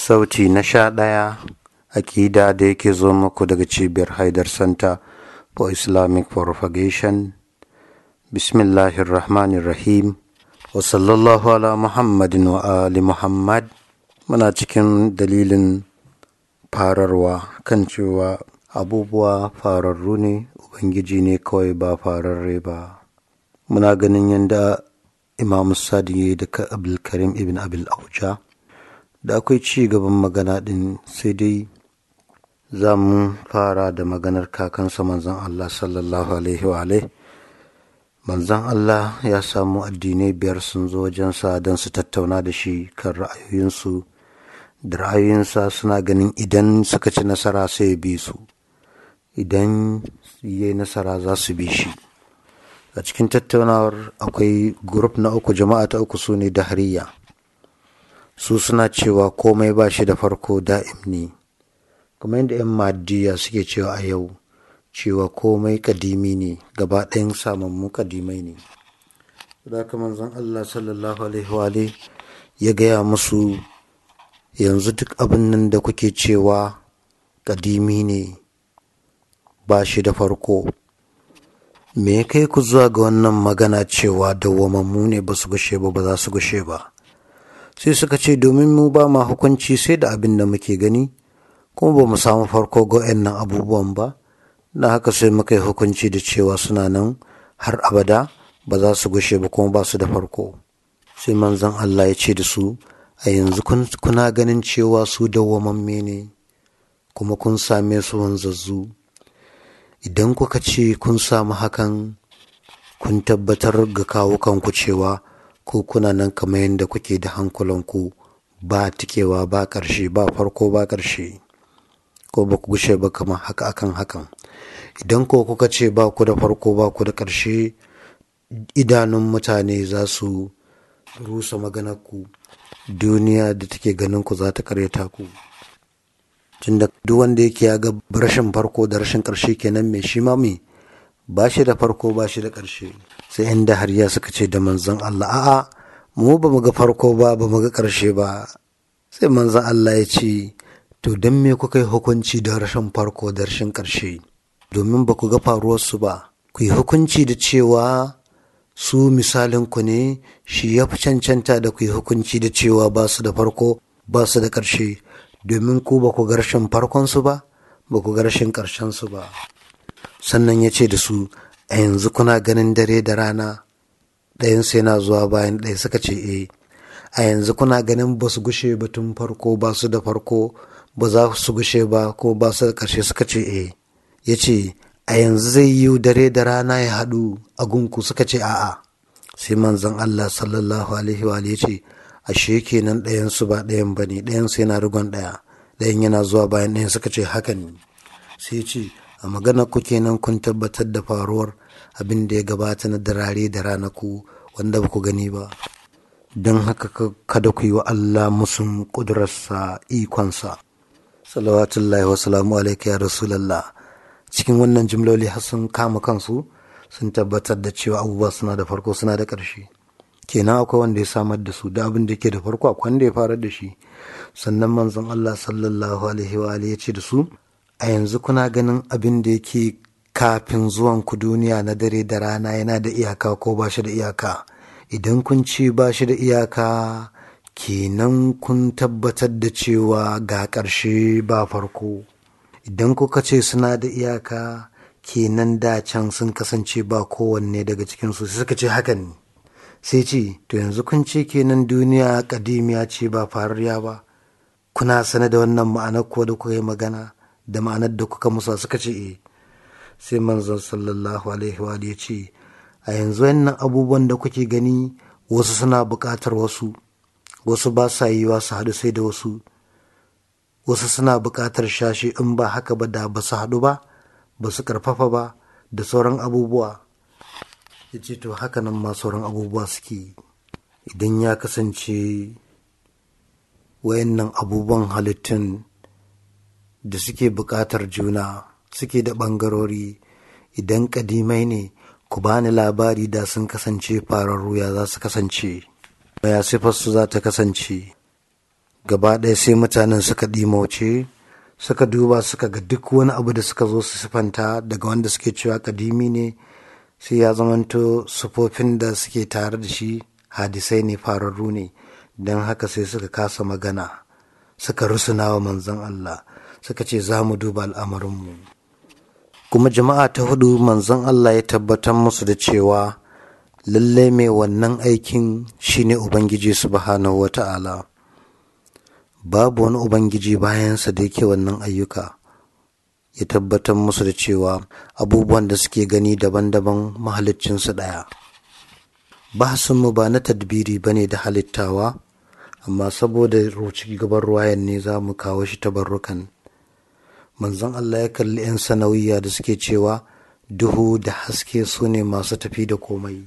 sauti na sha ɗaya akida da yake zo muku daga cibiyar haidar center for islamic propagation bismillahirrahmanirrahim wa sallallahu ala muhammadin wa ali muhammad muna cikin dalilin fararwa kan cewa abubuwa fararru ne ubangiji ne kawai ba fararre ba muna ganin yadda imam sadi da abdulkarim ibn abil auja da akwai ci gaban magana din sai dai za mu fara da maganar kakansa manzon Allah sallallahu alaihi wa manzon Allah ya samu addinai biyar sun zo wajensa don su tattauna da shi kan ra'ayoyinsu da ra'ayoyinsa suna ganin idan suka ci nasara sai ya bi su idan ya yi nasara za su bi shi a cikin tattaunawar akwai grup na uku jama'a ta uku su ne dahariya su suna cewa komai ba shi da farko da'im ne kuma yadda 'yan maddiya suke cewa a yau cewa komai kadimi ne gaba ɗayan samammu kadimai ne da manzon Allah sallallahu alaihi wa ya gaya musu yanzu duk abin nan da kuke cewa kadimi ne ba shi da farko me ya kai ku zuwa ga wannan magana cewa dawwamammu ne ba su gushe ba ba za su gushe ba sai suka ce domin mu ba ma hukunci sai da abin da muke gani kuma ba mu samu farko ga nan abubuwan ba na haka sai muka yi hukunci da cewa suna nan har abada ba za su gushe ba kuma ba su da farko sai manzon Allah ya ce da su a yanzu kuna ganin cewa su dawwamamme ne kuma kun same su wanzazzu idan kuka ce kun samu hakan kun tabbatar ga kawukanku cewa ko kuna nan kamar yadda kuke da hankulanku ba tikewa ba ƙarshe ba farko ba ƙarshe ko ba ku gushe ba kamar haka akan hakan idan ko kuka ce ba ku da farko ba ku da ƙarshe idanun mutane za su rusa maganarku duniya da take ganin ku za ta karyata ku tunda duk wanda yake ya ga rashin farko da rashin ƙarshe kenan mai shi ma mai ba shi da farko ba shi da ƙarshe sai inda har ya suka ce da manzon Allah a'a mu ba mu ga farko ba ba mu ga ƙarshe ba sai manzon Allah ya ce to don me kuka yi hukunci da rashin farko da rashin ƙarshe domin ba ku ga faruwarsu ba ku yi hukunci da cewa su misalin ku ne shi ya fi cancanta da ku yi hukunci da cewa ba su da farko ba su da ƙarshe domin ku ba ku ga rashin farkonsu ba ba ku ga rashin ƙarshensu ba sannan ya ce da su a yanzu kuna ganin dare da rana ɗayansu yana zuwa bayan ɗaya suka ce e a yanzu kuna ganin ba su gushe ba tun farko ba su da farko ba za su gushe ba ko ba su da ƙarshe suka ce e ya ce a yanzu zai yi dare da rana ya haɗu a gunku suka ce a'a sai manzon Allah sallallahu alaihi wa ya ce ashe kenan ɗayansu ba ɗayan ba ne ɗayansu yana rigon ɗaya ɗayan yana zuwa bayan ɗayan suka ce haka ne sai ce a magana ku kenan kun tabbatar da faruwar abin da ya gabata na darare da ranaku wanda ba ku gani ba don haka kada ku yi wa Allah musun ƙudurarsa ikonsa salawatullahi wa salamu alaika ya rasulallah cikin wannan jimloli har sun kama kansu sun tabbatar da cewa abubuwa suna da farko suna da ƙarshe kenan akwai wanda ya samar da su da abin da ke da farko akwai wanda ya farar da shi sannan manzon Allah sallallahu alaihi wa ya ce da su a yanzu kuna ganin abin da yake kafin zuwan ku duniya na dare da rana yana da iyaka ko ba shi da iyaka idan kun ce ba shi da iyaka kenan kun tabbatar da cewa ga ƙarshe ba farko idan kuka ce suna da iyaka kenan da can sun kasance ba kowanne daga cikinsu sai suka ce hakan ne sai ce to yanzu kun ce kenan duniya kadimiya ce ba farariya ba kuna sane da wannan ma'anar ko da kuka yi magana da ma'anar da kuka musa suka ce e sai manzon sallallahu alaihi wa ya ce a yanzu wannan abubuwan da kuke gani wasu suna buƙatar wasu wasu ba sa yi wa su haɗu sai da wasu wasu suna buƙatar shashi in ba haka ba da ba su haɗu ba ba su ƙarfafa ba da sauran abubuwa ya ce to haka nan ma sauran abubuwa suke idan ya kasance wayannan abubuwan halittun da suke buƙatar juna suke da ɓangarori idan ƙadimai ne ku bani labari da sun kasance fararru ya za su kasance ya siffarsu za ta kasance gaba ɗaya sai mutanen suka ɗimauce suka duba suka ga duk wani abu da suka zo su sifanta daga wanda suke cewa kadimi ne sai ya zamanto sufofin da suke tare da shi hadisai ne fararru ne don haka sai suka kasa magana suka rusuna wa manzon Allah suka ce za mu duba al'amarinmu kuma jama'a ta hudu manzon Allah ya tabbatar musu da cewa lallai mai wannan aikin shine ubangiji subhanahu wa ta'ala babu wani ubangiji bayansa da yake wannan ayyuka ya tabbatar musu da cewa abubuwan da suke gani daban-daban mahaliccinsu ɗaya mu ba na tadbiri ba ne da halittawa amma saboda roci gaban ruwayan ne za mu kawo shi tabarrukan manzon Allah ya kalli 'yan sanawiya da suke cewa duhu da haske su ne masu tafi da komai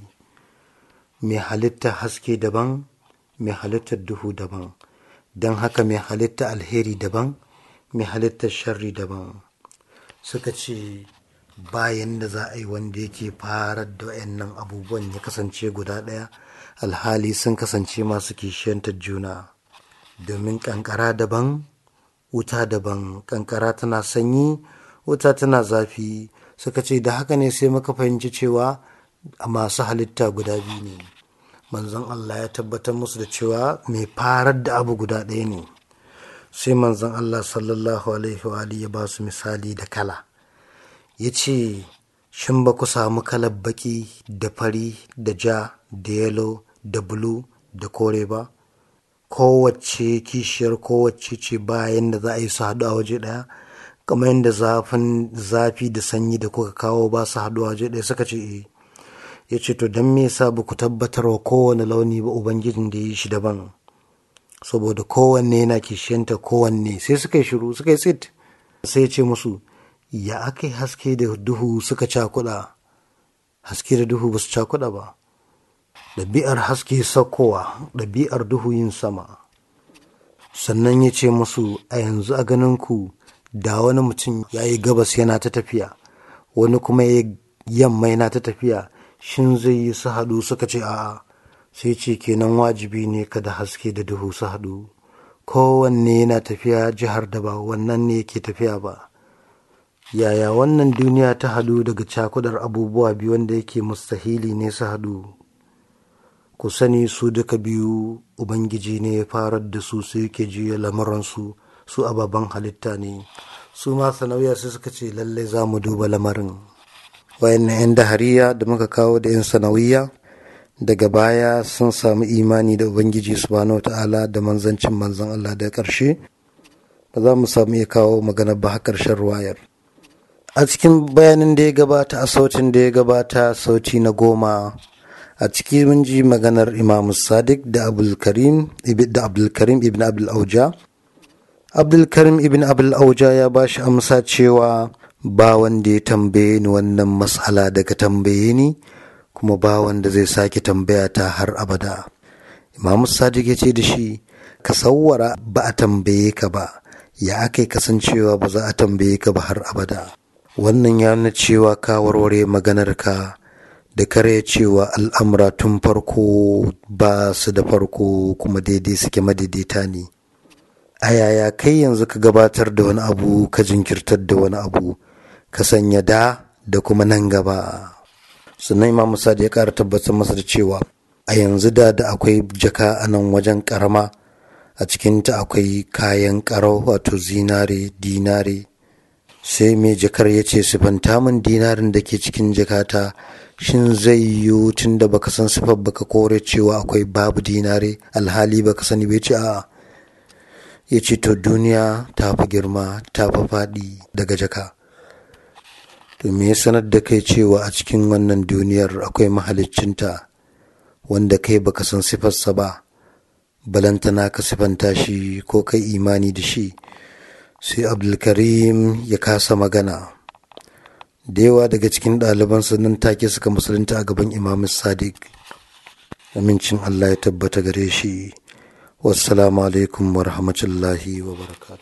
mai halitta haske daban mai halittar duhu daban don haka mai halitta alheri daban mai halittar sharri daban suka ce bayan da za a yi wanda yake farar da wayannan abubuwan ya kasance guda ɗaya alhali sun kasance masu kishiyantar juna domin kankara daban wuta daban kankara tana sanyi wuta tana zafi suka ce da haka ne sai muka fahimci cewa masu halitta guda biyu ne manzon Allah ya tabbatar musu da cewa mai farar da abu guda ɗaya ne sai manzon Allah sallallahu alaihi wa ya ba su misali da kala ya ce shin ba ku samu kalar baki da fari da ja da yalo da bulu da kore ba kowace kishiyar kowace ce bayan da za a yi su haɗu a waje ɗaya kamar yadda zafin zafi da sanyi da kuka kawo ba su haɗu a waje ɗaya suka ce eh ya ce to don me yasa ba ku tabbatar wa kowane launi ba ubangijin da ya yi shi daban saboda kowanne yana kishiyanta kowanne sai suka yi shiru suka yi tsit sai ya ce musu ya aka yi haske da duhu suka cakuɗa haske da duhu ba su cakuɗa ba ɗabi'ar haske saukowa ɗabi'ar duhu yin sama sannan ya ce musu a yanzu a ganin ku da wani mutum ya yi gabas yana ta tafiya wani kuma ya yamma yana ta tafiya shin zai yi su haɗu suka ce a'a sai ce kenan wajibi ne kada haske da duhu su haɗu kowanne yana tafiya jihar da ba wannan ne yake tafiya ba yaya wannan duniya ta haɗu daga cakudar abubuwa biyu wanda yake mustahili ne su haɗu ku sani su duka biyu ubangiji ne ya farar da su su yake juya lamuransu su ababen halitta ne su ma sanauya sai suka ce lallai za mu duba lamarin wayannan 'yan dahariya da muka kawo da 'yan sanawiya daga baya sun samu imani da ubangiji subhanahu ta'ala da manzancin manzan Allah da ƙarshe ba za mu samu iya kawo magana ba har ƙarshen ruwayar a cikin bayanin da ya gabata a sautin da ya gabata sauti na goma a ciki mun ji maganar imam sadiq da abdulkarim da abdulkarim ibn abdul auja abdulkarim ibn abdul auja ya ba shi amsa cewa ba wanda ya tambaye ni wannan matsala daga tambaye ni kuma ba wanda zai sake tambaya ta har abada imam sadiq ya ce da shi ka sawwara ba a tambaye ka ba ya aka kasancewa ba za a tambaye ka ba har abada wannan ya nuna cewa ka warware maganar ka da kare cewa al'amura tun farko ba su da farko kuma daidai suke madaidaita ne a yaya kai yanzu ka gabatar da wani abu ka jinkirtar da wani abu ka sanya da da kuma nan gaba sannan imam musa ya ƙara tabbatar masa da cewa a yanzu da da akwai jaka a nan wajen karama a cikinta akwai kayan karau wato zinare dinare sai mai jakar ya ce sifanta min dinarin da ke cikin jakata shin zai yiwu tun da baka san sifar baka kore cewa akwai babu dinare alhali baka sani bai ce a'a ya ce to duniya ta fi girma ta fi faɗi daga jaka to me ya sanar da kai cewa a cikin wannan duniyar akwai mahaliccinta wanda kai baka san sifarsa ba balantana ka sifanta shi ko kai imani da shi sai abdulkarim ya kasa magana da yawa daga cikin ɗalibansa nan take suka musulunta a gaban imam sadiq amincin allah ya tabbata gare shi wassalamu alaikum wa rahmatullahi wa barakatuh